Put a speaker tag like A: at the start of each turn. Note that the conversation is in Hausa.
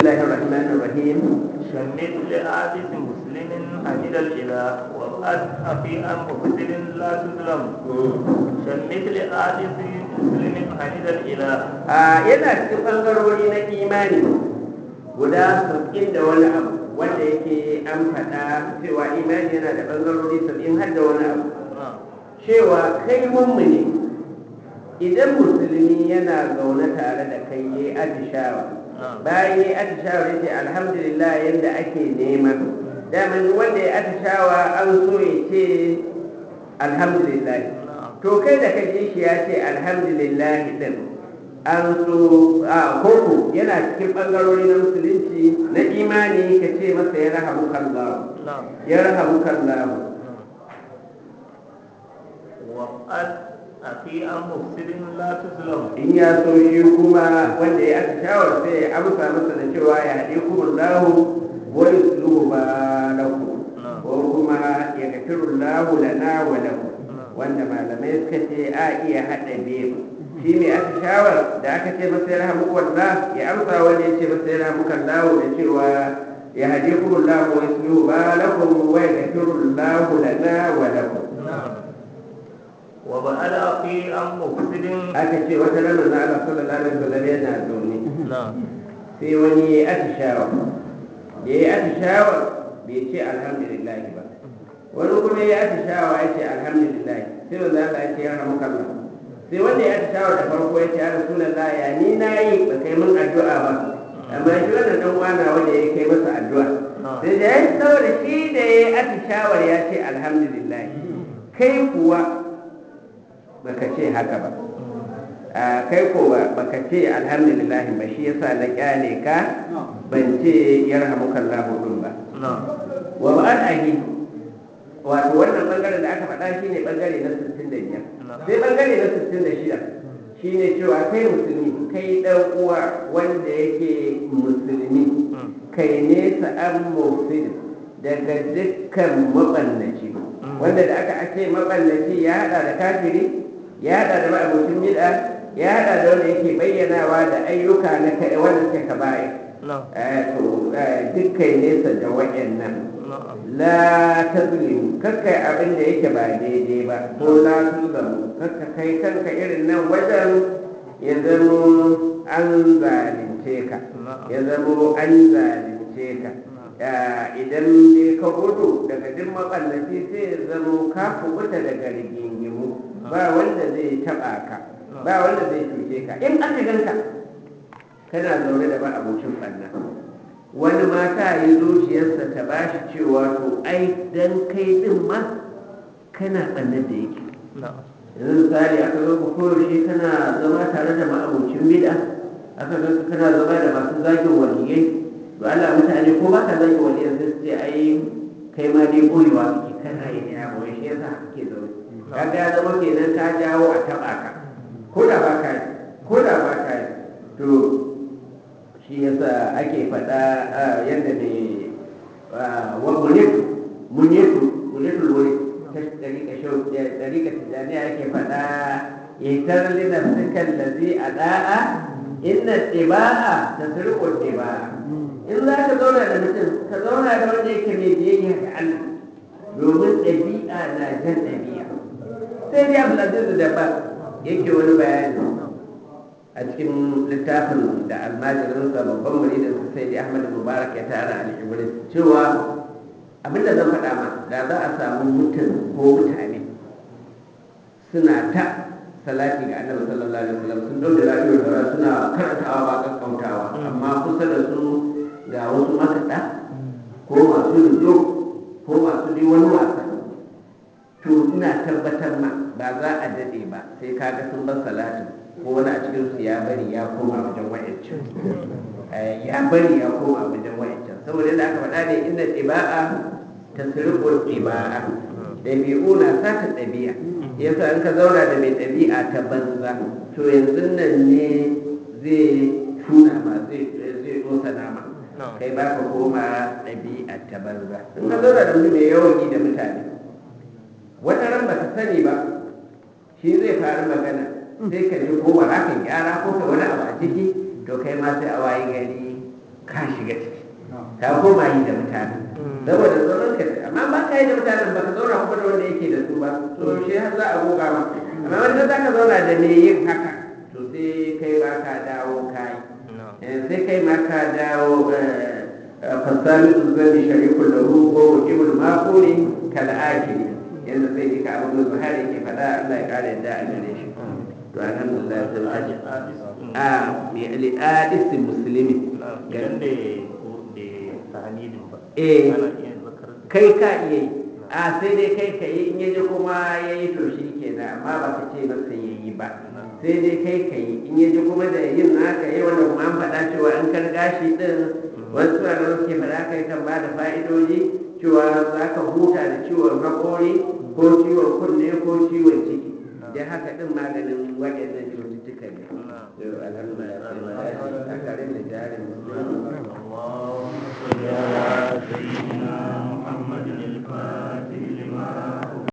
A: الله الرحمن الرحيم
B: شمت لعابس مسلم حمد الإله وقد أفي أن مبتل لا تظلم شمت لعابس مسلم حمد الإله
A: a yana cikin ɓangarori na imani guda saba'in da wani abu wanda yake an faɗa cewa imani yana da ɓangarori saba'in har da wani abu cewa kai mummuni idan musulmi yana zaune tare da kai yayi atishawa bayan yayi atishawa yace alhamdulillah yadda ake nema dama duk wanda ya atishawa an so ya ce alhamdulillah to kai da kaje shi ya ce alhamdulillah din an so a koko yana cikin bangarori na musulunci na imani ka ce masa ya rahamu kallahu ya rahamu kallahu
B: وقد أفي أن مبتل لا تظلم
A: in ya so shi kuma wanda ya aka shawar sai ya amsa masa da cewa ya haɗe kuma lahu wa yusluhu ba lahu ko kuma ya gafiru lahu lana wa lahu wanda malamai suka ce a iya haɗa biyu shi mai aka shawar da aka ce masa ya rahamu wallah ya amsa wanda ya ce masa ya rahamu kallahu da cewa ya haɗe kuma lahu wa yusluhu ba lahu wa ya gafiru lahu lana wa lahu
B: وبعد أفي أن مبتل
A: aka ce wata ranar na Allah sallallahu alaihi wasallam yana zaune
B: نعم
A: sai wani ya yi atishawa da ya yi atishawa bai ce alhamdulillah ba wani kuma ya yi atishawa ya ce alhamdulillah sai wanda Allah ya ce ya ramu kalla sai wanda ya atishawa da farko ya ce ya rasulullah ya ni na yi ba kai min addu'a ba amma shi wannan dan wana wanda ya kai masa addu'a sai da ya yi saboda shi da ya yi atishawar ya ce alhamdulillah kai kuwa baka ce haka ba a kai ko ba baka ce alhamdulillah ba shi yasa na kyale ka ban ce yarhamukallahu din ba
B: نعم
A: wa ba'an ahi wato wannan bangaren da aka faɗa shine bangare na 65 sai bangare na 66 shine cewa kai musulmi kai dan uwa wanda yake musulmi kai nesa an mufsid daga dukkan maballaci wanda da aka ake maballaci ya hada da kafiri ya hada da ma'abucin bid'a ya hada da wanda yake bayyanawa da ayyuka na kai wanda suke kaba'ir
B: نعم
A: eh to eh, dukkan nesa da wayannan
B: نعم
A: la tazlim kakkai abin da yake ba daidai ba ko la tuzlamu kakka kai kanka irin nan wajen ya zamo an zalunce ka ya zamo an zalunce ka Ya, idan ne ka gudu daga duk maballaci sai ya zamo ka kubuta daga rigingimu ba wanda zai taba ka ba wanda zai cuce ka in aka ganka kana zaune da ba abokin ɓanna wani mata yi zuciyarsa ta ba shi cewa to ai dan kai din ma kana ɓannar da yake
B: نعم
A: yanzu misali aka zo ku koyaushe kana zama tare da ma'abocin bid'a aka zo ka kana zama da masu zagin waliyai to Allah mutane ko ba ka zagin waliyai sai su ce ai kai ma dai koyewa kake kana yi ne abu shi yasa kake zaune kaga ya zama kenan ka jawo a taɓa ka ko da ba ka yi ko da ba ka yi to shi yasa ake faɗa ah, yadda ne wa munifu munifu munifu wuri ta ɗariƙa shau ɗariƙa tijjaniya ake faɗa itar lina sukan lazi a ɗa'a inna ɗiba'a ta sirƙo ɗiba'a in za ka zauna da mutum ka zauna da wanda yake mai biyayya ga Allah domin ɗabi'a na jan ɗabi'a sai dai Abdulaziz da ba yake wani bayani a cikin littafin da almajirinsa babban muridinsa sai dai ahmad mubarak ya tara al-ibris cewa abinda zan faɗa ma da za a samu mutum ko mutane suna ta salati ga annabi sallallahu alaihi wasallam sun dauke lafiyar da suna karantawa ba kakkautawa amma kusa da su ga wasu makaɗa ko masu rizo ko masu dai wani wasa to ina tabbatar ma ba za a daɗe ba sai kaga sun bar salatin ko wani a cikin su ya bari ya koma wajen wa'ancan Eh, ya bari ya koma wajen wa'ancan saboda yadda aka faɗa ne inda ɗiba'a ta sirƙon ɗiba'a ɗabi'u na sata ɗabi'a yasa in ka zauna da mai ɗabi'a ta banza to yanzu nan ne zai tuna ma zai zai dosa nama kai ba ka koma ɗabi'a ta banza in ka zauna da mutum mai yawan yi da mutane wata ran ba ka sani ba shi zai faru magana sai ka ji ko ba za ka gyara ko ka wani abu a ciki to kai ma sai a wayi gari ka shiga ciki ka koma yi da mutane saboda zaman ka amma ba ka yi da mutanen ba ka zauna kuma da wanda yake da su ba to shi har za a goga ma amma wanda za ka zauna da me yin haka to sai kai ba ka dawo kai sai kai ma ka dawo fasali uzani sharikul lahu wa ibn maquli kal akili yanzu sai dika abu da zuhari yake faɗa Allah ya kare da a gare shi to alhamdulillah sai a bi al-adis muslimi
B: idan da da tahanidin ba
A: eh
B: ana iya zakar
A: kai ka iya yi a sai dai kai ka yi in yaji kuma ya yi to shi kenan amma ba ka ce masa ya yi ba sai dai kai ka yi in yaji kuma da yin naka yi wanda kuma an faɗa cewa an karga shi ɗin wasu a nan suke faɗa kai kan ba da fa'idoji cewa za ka huta da ciwon haƙori ko ciwon kunne ko ciwon ciki don haka ɗin maganin waɗannan cututtuka ne. Alhamdulillah, sai mu dace a karin da jarin